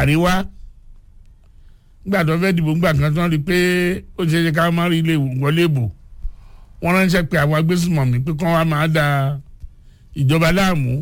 àríwá nígbà tó fẹ́ dìbò ńgbà kan tó ń rí i pé ó ṣe é ṣe ká má rí ilé wọlé bò wọ́n ránṣẹ́ pé àwọn agbésùmọ̀mí pé kán wá máa da ìjọba láàmú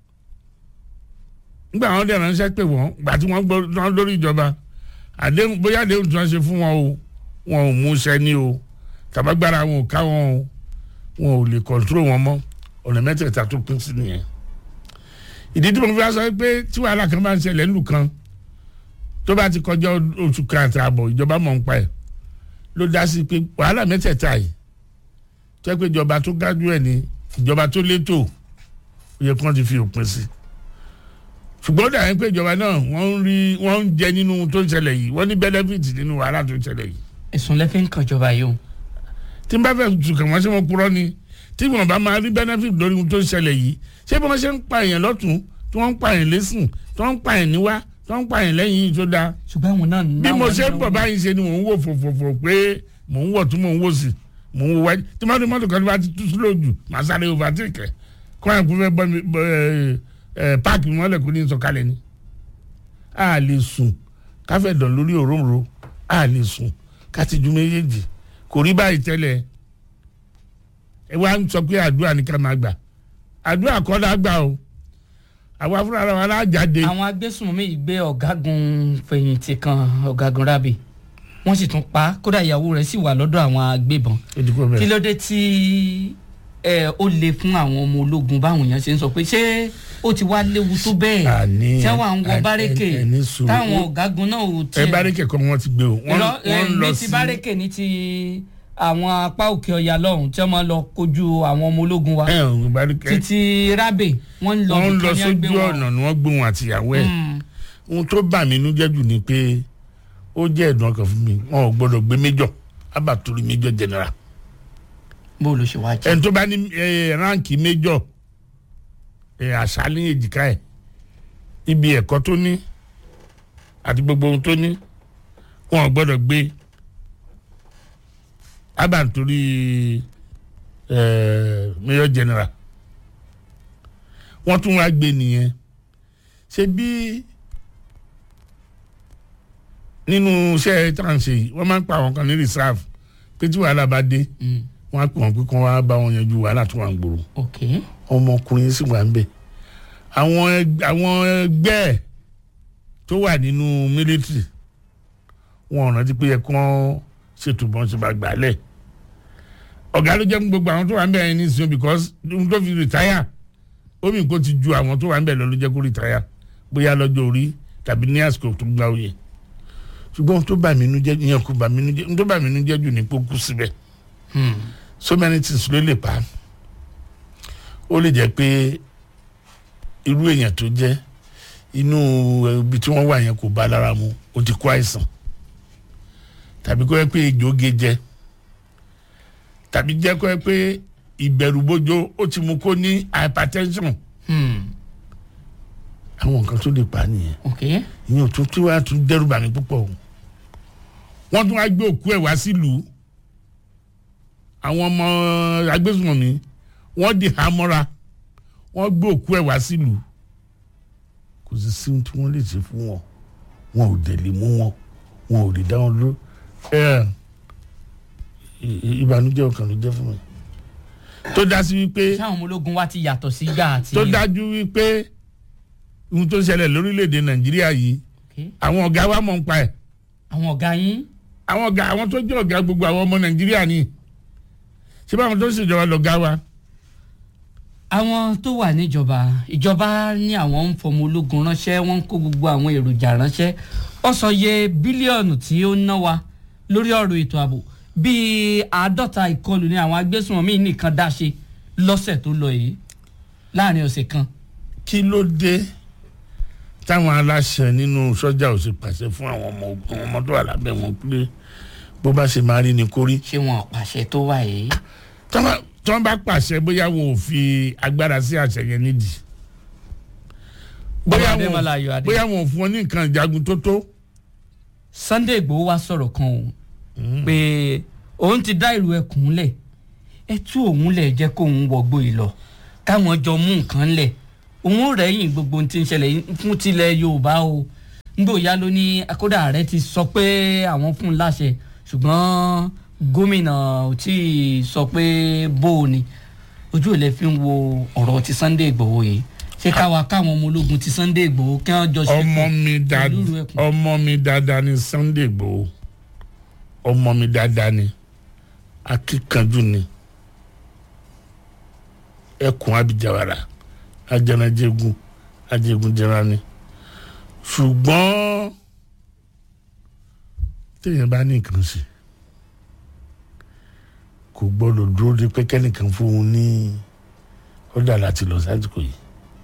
nígbà wọn dẹ̀ ránṣẹ́ pé wọ́n gbà tí wọ́n gbọ́ tán lórí ìjọba àdéhùn bóyá àdéhùn tí wọ́n ṣe fún wọn o wọn ò mú iṣẹ́ ní o tàbágbára wọn ò ká wọn o wọn ò lè kọ̀ntró wọn mọ́ ọ̀nà mẹ́tẹ̀ẹ̀ta tó pín sí nìyẹn ìdí tí mo fi wá sọ pé tí wàhálà kan bá ń ṣẹlẹ̀ nílùú kan tó bá ti kọjá oṣù kan àti àbọ̀ ìjọba mọ̀ ń pa ẹ̀ ló dá sí pé wàhálà mẹ́tẹ̀ẹ̀ta yìí tó yẹ pé ìjọba tó gájú ẹ̀ ní ìjọba tó létò ó yẹ kí wọ́n ti fi òpin sí ṣùgbọ́n ó dà yẹn pé ìjọba náà wọ́n ń rí wọ́n ń jẹ nínú tó ń ṣẹlẹ̀ yìí wọ́n ní benefit nínú wàhálà tó ń ṣẹlẹ̀ yìí ẹ̀sùn lẹ́fẹ̀ ń kàn jọba yìí o. tí n bá fẹ́ tùkàn wọ́n ṣe wọ́n purọ́ ni tí wọ́n bá máa rí benefit lórí ohun tó ń ṣẹlẹ̀ yìí ṣé bí wọ́n ṣe ń pa èèyàn lọ́tún tí wọ́n ń pa èèyàn lẹ́sìn tí wọ́n ń pa èèyàn níwá tí wọ́n ń pa èèyàn lẹ́yìn yìí tó dáa ṣùgbọ́n àwọn náà bí mo ṣe ń bọ̀ báyìí ṣe ni mò ń wò fòfòfò pé mò ń wọ̀ tún mò ń wò sí mò ń wò wájú tí mọ́tò mọ́tò kan bá ti tú sílò jù màá sáré overtake kọ́ ẹ̀ kó fẹ́ bọ́ mi páàkì mọ́lẹ̀ kó ní sọ̀kalẹ̀ ni. a lè sùn káfẹ́ dàn lórí òróǹro a lè sùn ká ti ju méjèèjì kò rí báyìí tẹ́lẹ̀ ẹ wá ń sọ pé àdúrà ní ká máa gbà àdúrà kọ́ la gbà o àwa fúnra wa lájáde. àwọn agbésùnmọ̀mí yìí gbé ọ̀gágun fẹ̀yìntì kan ọ̀gágun rábì wọ́n sì tún pa á kódà ìyàwó rẹ̀ sì wà lọ́dọ̀ àwọn agbébọn kí ló dé tí ẹ ó le fún àwọn ọmọ ológun báwọn èèyàn ṣe ń sọ pé ṣé ó ti wá léwu tó bẹ́ẹ̀ Àní, tí wọ́n à ń wọ ẹ- bárẹ́kè ẹ- ẹ ní sùúrù. táwọn ọ̀gágun náà ò ẹ tiẹ̀ bárẹ́kẹ̀ kan wọ́n ti gbé o wọ́n Irọ́, wọ́n eh, lọ ní sí ti bárẹ́kè ní ti àwọn apá òkè ọ̀yà lọ́hùn tí wọ́n máa lọ kojú àwọn ọmọ ológun wa ẹ ò bárẹ́kẹ̀ títí rábè wọ́n ń lọ wọ́n nìkan lọ ní ẹgbẹ́ sójú wọn. ọ̀nà ni wọ́n gbé wọn àtìyàwó ẹ̀ Mm. ohun tó bà mí inú jẹ́ jù ni pé ó jẹ́ ẹ̀dùn ọkàn fún mi wọn ò gbọ́dọ̀ gbé méjọ̀ abàtúrú méjọ̀ general bó ló ṣe wá jẹ́ ẹni tó bá ní ẹ, ránkì méjọ̀ ẹ, àṣà ní èjìká ẹ̀ ibi ẹ̀kọ́ tó ní àti gbogbo ohun tó ní wọn ò gbọ́dọ̀ gbé abàtúrí méjọ̀ general wọ́n tún wá gbé nìyẹn ṣe bí nínú iṣẹ́ tá à ń ṣe yìí wọ́n máa ń pa àwọn kan ní reserve pé tí wàhálà bá dé Mm. wọ́n á pè wọ́n pé kí wọ́n wá bá wọn yanjú wàhálà tó wà ń gbòòrò ok ọmọkùnrin sì wà ń bẹ̀ àwọn ẹg- àwọn ẹgbẹ́ ẹ̀ tó wà nínú mílítírì wọn ò rántí pé yẹ kí wọ́n ṣètò bọ́n ṣe bá gbà á lẹ̀ ọ̀gá ló jẹ́ fún gbogbo àwọn tó wà ń bẹ̀ yẹn ní sinmi because ohun tó fi rìtáyà omi kò ti ju àwọn tó wà ń bẹ̀ lọ ló jẹ́ kó rìtáyà bóyá lọ́jọ́ orí tàbí ní àsìkò tó gbà òye ṣùgbọ́n ohun tó bà mí nú jẹ́ ìyẹn kò bà mí nú jẹ́ ohun tó bà mí nú jẹ́ jù ní pé ó kú síbẹ̀ Hmm. so many things ló lè pa ó lè jẹ́ pé irú èèyàn tó jẹ́ inú ibi tí wọ́n wà yẹn kò bá lára mu ó ti kó àìsàn tàbí kó yẹ pé ejò gé jẹ tàbí jẹ́ kó yẹ pé ìbẹ̀rùbojo ó ti mú kó ní hypertension Hmm. àwọn nǹkan tó lè pa á nìyẹn ok ìyẹn ò tún tí wàá tún dẹ́rù bà mí púpọ̀ o wọ́n tún wá gbé òkú ẹ̀ wá sílùú àwọn ọmọ agbésùnmọ̀mí wọ́n di hamọ́ra wọ́n gbé òkú ẹ̀ wá sílùú kò sí sí ohun tí wọ́n lè ṣe fún wọn wọn ò dẹ̀ lè mú wọn wọn ò lè dá wọn dúró ẹ ì- ì- ìbànújẹ́ ọkàn ló jẹ́ fún mi tó dá sí wípé sáwọn ọmọ ológun wa ti yàtọ̀ sí gbà àti. tó dájú wípé ohun tó ṣẹlẹ̀ lórílẹ̀‐èdè nàìjíríà yìí Ok. àwọn ọ̀gá wa mọ̀ ń pa ẹ̀ àwọn ọ̀gá yín àwọn ọ̀gá àwọn tó jẹ́ ọ̀gá gbogbo àwọn ọmọ nàìjíríà ni ṣé báwọn tó ń ṣèjọba lọ̀gá wa àwọn tó wà níjọba ìjọba ní àwọn ń fọmọ ológun ránṣẹ́ wọ́n ń kó gbogbo àwọn èròjà ránṣẹ́ ó sọ iye bílíọ̀nù tí ó ná wa lórí ọ̀rọ̀ ètò ààbò bíi àádọ́ta ìkọlù ní àwọn agbésùnmọ̀mí nìkan dá ṣe lọ́sẹ̀ tó lọ yìí láàrin ọ̀sẹ̀ kan kí ló dé táwọn aláṣẹ nínú sọ́jà ò sì pàṣẹ fún àwọn ọmọ ogun àwọn ọmọ tó wà lábẹ́ wọn pé bó bá ṣe máa rí ni kó rí ṣé wọn ò pàṣẹ tó wà yìí. tí wọ́n bá- tí wọ́n bá pàṣẹ bóyá wọn ò fi agbára sí àṣẹ yẹn nídìí bóyá Bàbá wọn Adémọ́lá Ayọ̀ Adé. bóyá wọn ò fún wọn ní nǹkan ìjagun tó tó Sunday Igboho wá sọ̀rọ̀ kan o pé òun ti dá ìlú ẹkùn lẹ̀ ẹ tú òun lẹ̀ jẹ́ kóun wọgbó yìí lọ káwọn jọ mú nǹkan lẹ̀ òun rẹ̀yìn gbogbo ohun tí ń ṣẹlẹ̀ yìí fún tilẹ̀ Yorùbá o ngbòòyà ló ní kódà ààrẹ ti sọ pé àwọn fún un láṣẹ ṣùgbọ́n gómìnà ò tí ì sọ pé bó o ni ojú ò lè fi ń wo ọ̀rọ̀ ti Sunday Igboho yìí ṣé káwa káwọn ọmọ ológun ti Sunday Igboho kí wọ́n jọ ṣe ọmọ mi pẹ̀lú dáadáa ìlú ẹkùn. ọmọ mi dáadáa ni Sunday Igboho ọmọ mi dáadáa ni akíkanjú ni ẹkùn abijawara ajẹnajẹgun ajẹgunjẹra ni ṣùgbọ́n téèyàn bá ní nǹkan ṣe kò gbọ́dọ̀ dúró de pé kẹ́nìkan fún un ní ọ̀dà láti lọ sásìkò yìí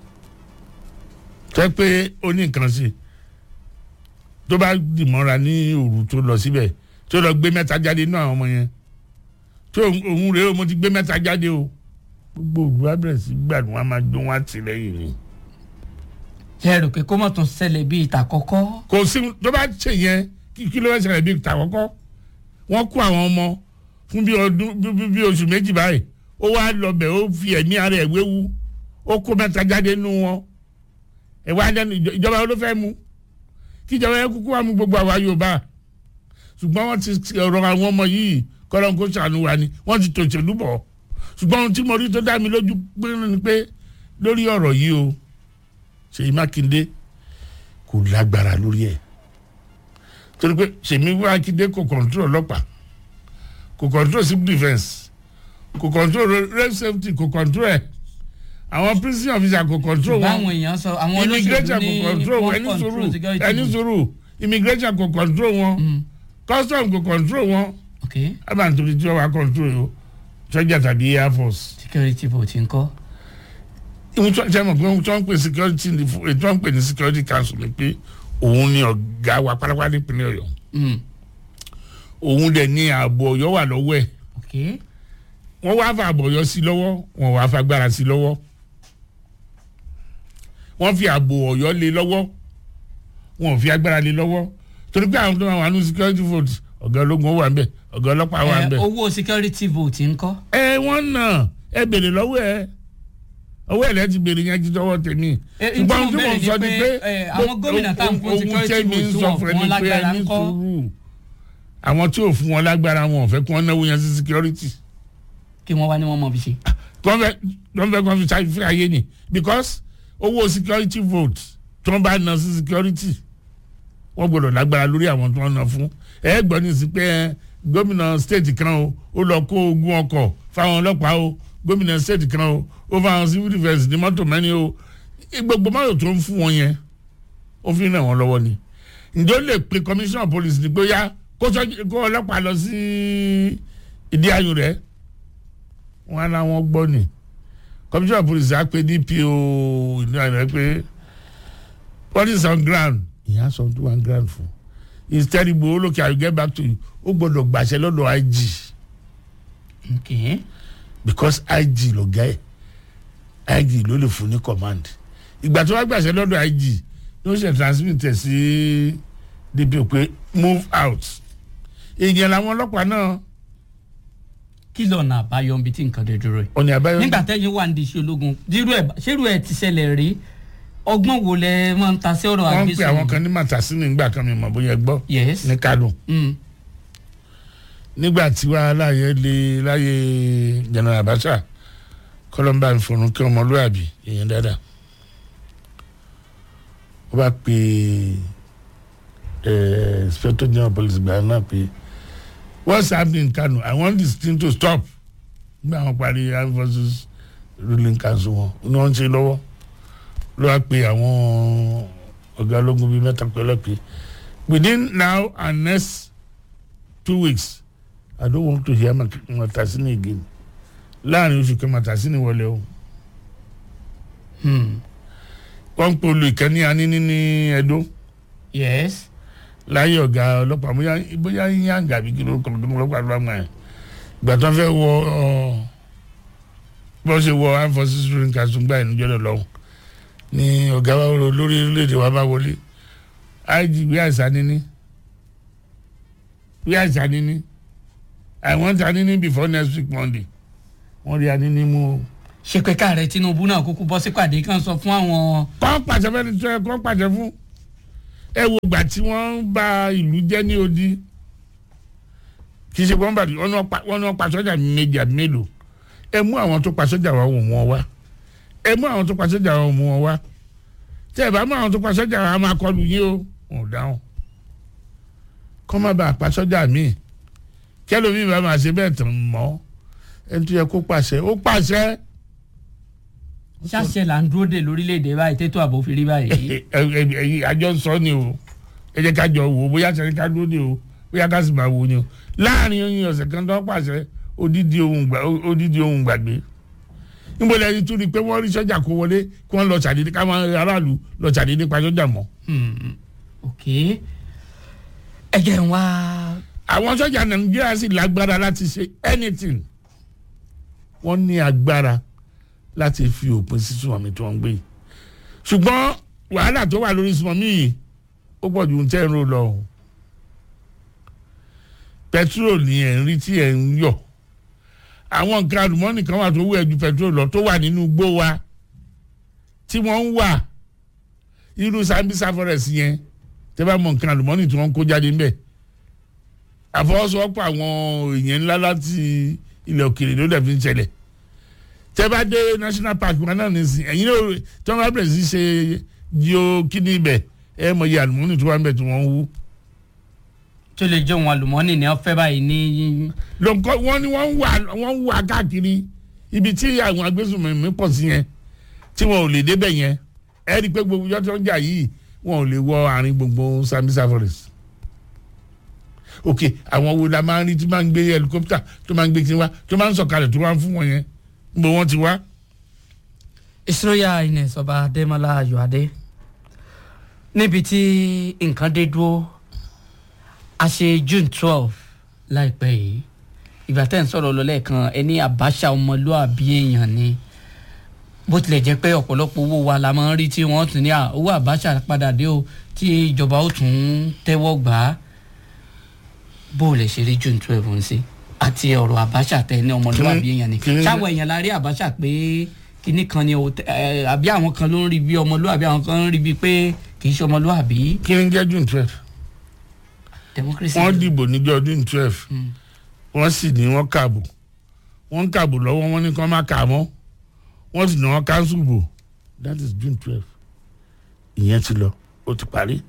tẹ́ pé ó ní nǹkan ṣe tó bá dìmọ́ra ní òru tó lọ síbẹ̀ tó lọ gbé mẹ́ta jáde nínú àwọn ọmọ yẹn tó òun rèé o mo ti gbé mẹ́ta jáde o gbogbo òru á bẹ̀rẹ̀ sí gbàdúrà wọn á máa jó wọn á tì lẹ́yìn ni. ṣe rò pé kó mọ̀ tún ṣẹlẹ̀ bíi ìta kọ́kọ́ kò sí tó bá ṣe yẹn kí kí ló fẹ́ ṣẹlẹ̀ bí ìta kọ́kọ́ wọ́n kó àwọn ọmọ fún bí ọdún bí- bí- bí oṣù méjì báyìí ó wá lọbẹ̀ ó fi ẹ̀mí ara ẹ̀ wéwu ó kó mẹ́ta jáde nínú wọn ẹ̀ wá dẹ́nu ìjọ- ìjọba ló fẹ́ mú kí ìjọba yẹn kúkú wá mú gbogbo àwa Yorùbá ṣùgbọ́n wọ́n ti ti ọ̀rọ̀ àwọn ọmọ yìí kọ́lọ́n kó ṣàánú wa ni wọ́n ti tòṣèlú bọ̀ ṣùgbọ́n ohun tí mo rí tó dá mi lójú pé ni pé lórí ọ̀rọ̀ yìí o Ṣèyí Mákindé kò lágbára lórí ẹ̀ torí pé Ṣèyí Mákindé kò kọ̀ǹtúrò ọlọ́pàá kò kọ̀ǹtúrò civil defence kò kọ̀ǹtúrò road safety kò kọ̀ǹtúrò ẹ̀ àwọn prison officer kò kọ̀ǹtúrò ṣùgbọ́n wọn àwọn èèyàn sọ àwọn olóṣèlú immigration ní kò control wọn wọ́n ẹni control sùúrù security ẹni vote. sùúrù immigration kò control wọn Mm, custom kò control wọn ok àbá nítorí tí wọ́n wá control yìí o sọ́jà tàbí air force. security vote ńkọ́ ìwọ̀n tí wọ́n mọ̀ pé ohun tí wọ́n ń pè security ní fún- èyí tí wọ́n ń pè ní security council ni pé òun ni ọ̀gá wa pátápátá nípínlẹ̀ Ọ̀yọ́ Mm, òun dẹ̀ ní ààbò Ọ̀yọ́ wà lọ́wọ́ ẹ̀ ok wọ́n wá fa ààbò Ọ̀yọ́ sí lọ́wọ́ wọ́n wá fagbára sí lọ́wọ́ wọ́n fi ààbò Ọ̀yọ́ lé lọ́wọ́ wọ́n ò fi agbára lé lọ́wọ́ torí pé àwọn tó máa wà ní security vote ọ̀gá ológun wà ń bẹ̀ ọ̀gá ọlọ́pàá wà ń Ẹ, bẹ̀. owó security vote ńkọ́ ẹ wọ́n nà ẹ bèrè lọ́wọ́ ẹ ọwọ́ ẹ̀ lẹ́ ti bèrè yẹn ti tọwọ́ tèmi. Ẹ, n tí mo bẹ̀rẹ̀ ni pé, ẹ, àwọn gómìnà tá à ń fún ohun security tẹ́mi ń vote sọ wọn fún fún ẹni wọn pé lágbára ẹni ńkọ́? sùúrù àwọn tí ò fún wọn lágbára wọn ò fẹ́ kí wọ́n náwó yẹn sí security kí wọ́n wá ní wọ́n mọ̀ fi ṣe. wọ́n fẹ́ wọ́n fẹ́ kí wọ́n fi ṣàfihàn ayé ni because owó security vote tí wọ́n bá ná sí security wọ́n gbọ́dọ̀ lágbára lórí àwọn tí wọ́n ná fún ẹ gbọ́ ní sí pé ẹ, gómìnà state kan o ó lọ kó ogún ọkọ̀ fáwọn ọlọ́pàá o gómìnà state kan o ó fáwọn civil defence ní mọ́tò mẹ́rin o gbogbo mọ́tò tó ń fún wọn yẹn ó fi ràn wọ́n lọ́wọ́ ni ǹjẹ́ ó lè pe commissioner of police ní pé ó yá kó sọ́jí- kó ọlọ́pàá lọ sí ìdí ayò rẹ̀ wọn á láwọn gbọ́ ni commissioner of police á pe DPO ìlú àná pé what is on ground ìyá sọ tó one ground fún it's terrible olókè I will get back to you ó gbọ́dọ̀ gbàṣẹ lọ́dọ̀ IG ok because IG lọ̀gá ẹ̀ IG ló lè fún ní command ìgbà tó wá gbàṣẹ lọ́dọ̀ IG ló ṣe transmit ẹ̀ sí DPO pé move out ìyẹn làwọn ọlọ́pàá náà kí lọ́nà àbáyọ ibi tí nǹkan dé dúró yìí. ọ̀nà àbáyọ nígbà tẹ́yìn wà ní iṣẹ́ ológun dírú ẹ̀ ṣérú ẹ̀ ti ṣẹlẹ̀ rí ọgbọ́n wo lẹ máa ń ta sí ọ̀rọ̀ wọ́n ń pe àwọn àgbésùn. kan ní màtàsínì nígbà kan mi mọ̀ bóyá ẹ gbọ́ yes ní Kánò. Mm, nígbà tí wàhálà yẹn lé láyé general Abacha kọlọmbà ìfọ̀rùn kí ọmọlúwàbí èèyàn dáadáa ó bá pe eh, inspector general police gbà náà pé what's happening in Kano I want this thing to stop nígbà wọn parí armed forces ruling council wọn ní wọn ń ṣe lọ́wọ́ ló wá pe àwọn ọ̀gá ológun bíi mẹ́ta pẹ́lẹ́ pé within now and next two weeks I don't want to hear Mak- Matasini again. Láàrin oṣù kan Matasini wọlé o. hmm, Wọ́n ń pe olú ìkànnì aníní ní Ẹdó. yes Láyé ọ̀gá ọlọ́pàá bóyá bóyá yíyáǹgà bí kí ló kọ̀ lọ́dún ọlọ́pàá ló máa yẹn. Ìgbà tó ń fẹ́ wọ ọ bó ṣe wọ armed forces ruling council gbà ìnújọ́ lọ lọ́hùn. Ní ọ̀gá wa wọlé olórí orílẹ̀-èdè wa bá wọlé. IG wí àìsàn níní. Wí àìsàn níní. I want Anini before next week Monday. Wọ́n rí Anini mú o. ṣe pé káàrẹ Tinubu náà kúkú bọ́ sí pàdé kan sọ fún àwọn Kọ́ pàṣẹ fẹ́ni tó yẹ kọ́ pàṣẹ fún. ẹ wo ìgbà tí wọ́n ń ba ìlú jẹ́ ní odi kì í ṣe wọ́n bá wọ́n náà pa- wọ́n náà pa sọ́jà méjì àbí mélòó ẹ mú àwọn tó pa sọ́jà wa wò wọ́n wá ẹ mú àwọn tó pa sọ́jà wa wò wọ́n wá tẹ́ ẹ bá mú àwọn tó pa sọ́jà wa máa kọlù yín o wọn ò dáhùn kọ́ má bàa pa sọ́jà míì kẹlòmíì bá máa ṣe bẹ́ẹ̀ tán mọ́ ẹni tó yẹ kó pàṣẹ ó pàṣẹ ṣáṣẹ là ń dúró dè lórílẹ̀‐èdè báyìí tètò ààbò fi rí báyìí. ẹ̀yin àjọ ń sọ ni o ẹ jẹ́ ká jọ wò ó bóyá sẹ́ni ká dúró ni o bóyá ká sì máa wò ó ni o láàrin oyin ọ̀sẹ̀ kan tó pàṣẹ odidi ohun gbà odidi ohun gbàgbé níbo lẹ́yìn tún ni pé wọ́n rí sọ́jà kó wọlé kí wọ́n lọ ṣàdédé káwọn aráàlú lọ ṣàdédé pa sọ́jà mọ́ Hmm, ok ẹ jẹ́ n wá àwọn sọ́jà nàìjíríà sì lágbára láti ṣe anything wọ́n ní agbára láti fi òpin sí sùnmọ̀mí tí wọ́n ń gbé yìí ṣùgbọ́n wàhálà tó wà lórí sùnmọ̀mí yìí ó pọ̀ ju tẹ́ ń ro lọ o pẹtrol ni ẹ̀ ń rí tí ẹ̀ ń yọ̀ àwọn nǹkan àlùmọ́ọ́nì kan wà tó wù ẹ́ ju pẹtrol lọ tó wà nínú igbó wa tí wọ́n ń wà irú Sambisa forest yẹn tẹ́ bá mọ nǹkan àlùmọ́ọ́nì tí wọ́n ń kó jáde ńbẹ̀ àfọwọ́sowọ́pọ̀ àwọn èèyàn ńlá láti ilẹ̀ òkèèrè ló dẹ̀ fi ń ṣẹlẹ̀ tẹ́ bá dé national park wọn náà nìsín ẹ̀yin náà tí wọ́n bá bẹ̀rẹ̀ sí ṣe jíò kíní ibẹ̀ ẹ̀ mọ̀ iye àlùmọ́nì tó wà ń bẹ̀ tí wọ́n ń wú. tó lè jẹ́ òun àlùmọ́ọ́nì ní ọ̀fẹ́ báyìí ní lọ́nkọ́ wọ́n ní wọ́n ń wà wọ́n ń wà káàkiri ibi tí àwọn agbésùnmọ̀mí pọ̀ sí yẹn tí wọn ò lè débẹ̀ yẹn ẹ rí i pé gbogbo yọtọ̀ ń jà yìí wọn ò lè wọ àárín gbogbo Sambisa forest ok àwọn wo la máa ń rí tí máa ń gbé helicopter tó máa ń gbé kí wá tó máa ń sọ̀kalẹ̀ tó máa ń fún wọn yẹn níbo wọ́n ti wá. ìṣòyà Ines ọba Adémọ́lá Ayọ̀adé níbi tí nǹkan dé dúró a ṣe June twelve láìpẹ́ yìí ìgbà tẹ́ ń sọ̀rọ̀ lọ lẹ́ẹ̀kan ẹni Abacha ọmọlúàbí èèyàn ni bó tilẹ̀ jẹ́ pé ọ̀pọ̀lọpọ̀ owó wa la máa ń rí tí wọ́n tún ní à owó Abacha padà dé o tí ìjọba ó tún tẹ́wọ́ gbà á bó o lè ṣe rí June twelve ń sí àti ọ̀rọ̀ Abacha tẹ ní ọmọlúwàbí Kí ni- èèyàn ni kí ni- ṣáwọ èèyàn la rí Abacha pé kinní kan ni o tẹ- ẹ, àbí àwọn kan ló ń rí bí ọmọlúwàbí àwọn kan ń rí bí pé kì í ṣe ọmọlúwàbí kí ni jẹ́ june twelve democracy. wọ́n dìbò níjọ́ june twelve Mm. wọ́n sì ní wọ́n kààbò wọ́n ń kààbò lọ́wọ́ wọ́n ní kí wọ́n má kà á mọ́ wọ́n sì ní wọ́n cancel bò that is june twelve ìyẹn ti lọ ó ti parí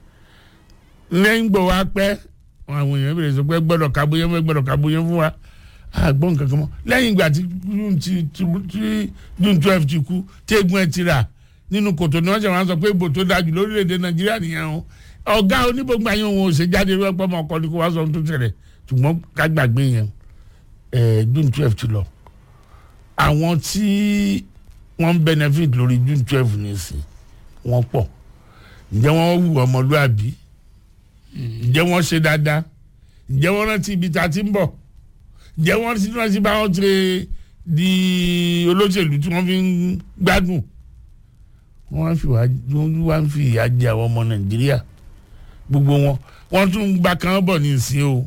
lẹ́yìn gbọ́ wá pẹ́ àwọn èèyàn bèrè sọ pé gbọ́dọ̀ kábóyé fún gbọ́dọ̀ kábóyé fún wa àgbọ̀ nǹkan kan mọ́ lẹ́yìn ìgbà tí june ti ti tí june twelve ti kú tí egun ẹ̀ ti rà nínú kòtò ni wọ́n ṣe wọ́n sọ pé ibò tó dájú lórílẹ̀‐èdè nàìjíríà nìyẹn o ọ̀gá onígbòǹgbà yẹn òun ò ṣe jáde rẹ pọ́ ọmọ ọkọ ni kó wá sọ ohun tó ṣẹlẹ̀ ṣùgbọ́n ká gbàgbé yẹn ẹ̀ june twelve ti lọ àwọn tí wọ́n ń benefit lórí june twelve nìsín wọ́n pọ̀ ǹjẹ́ wọ́n wù ọmọlúàbí ǹjẹ́ wọ́n ṣe dáadáa ǹjẹ́ wọ́n rántí ibi tá a ti ń bọ̀ ǹjẹ́ wọ́n rántí rántí bá wọn ṣe di olóṣèlú tí wọ́n fi ń gbádùn wọ́n wá ń fi wá wọ́n wá ń fi ìyà jẹ àwọn ọmọ nàìjíríà gbogbo wọn wọ́n tún ń gba kan bọ̀ ní ìsìn o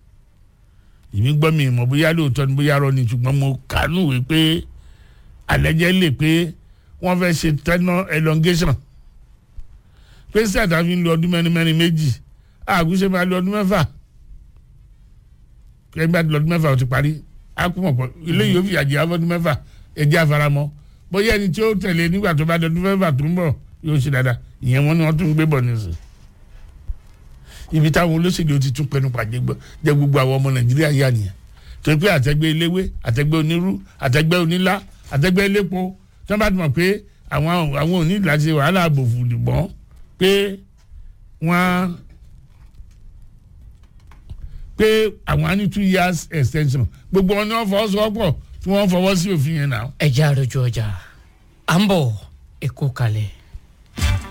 èmi gbọ́ mi ìmọ̀ bóyá lóòótọ́ ni bóyá rọ ni ṣùgbọ́n mo kàánú wí pé àlẹ́jẹ́ lè pé wọ́n fẹ́ ṣe tenure elongation pé sẹ́ẹ̀dá fi ń lo ọdún mẹ́rin mẹ́rin méjì àgùnṣe máa lo ọdún mẹ́fà kẹ́mi bá ti lọ ọdún mẹ́fà ó ti parí á kú mọ̀ pọ̀ ilé yìí ó fi àjẹ́ afọ́dún mẹ́fà ẹ̀jẹ̀ àfaramọ́ bóyá ẹni tí ó tẹ̀lé nígbà tó bá di ọdún mẹ́fà tó ń bọ̀ yóò ṣe dáadáa ìyẹn wọn ni wọ́n tún ń gbé bọ̀ nísìn ibi táwọn olóṣèlú ti tún pẹnu pàjẹ́ gbọ́ jẹ́ gbogbo àwọn ọmọ nàìjíríà yà nìyẹn torí pé àtẹgbẹ́ eléwé àtẹgbẹ́ onírú àtẹgbẹ́ onílá àtẹgbẹ́ elépo tí wọ́n bá ti mọ̀ pé àwọn àwọn òní láti wàhálà àbòfù dìbọn pé wọ́n pé àwọn á ní two years extension gbogbo wọn ni wọ́n fọwọ́sowọ́pọ̀ tí wọ́n fọwọ́ sí òfin yẹn náà. ẹ jẹ́ àròjọ ọjà à ń bọ̀ èkó kalẹ̀.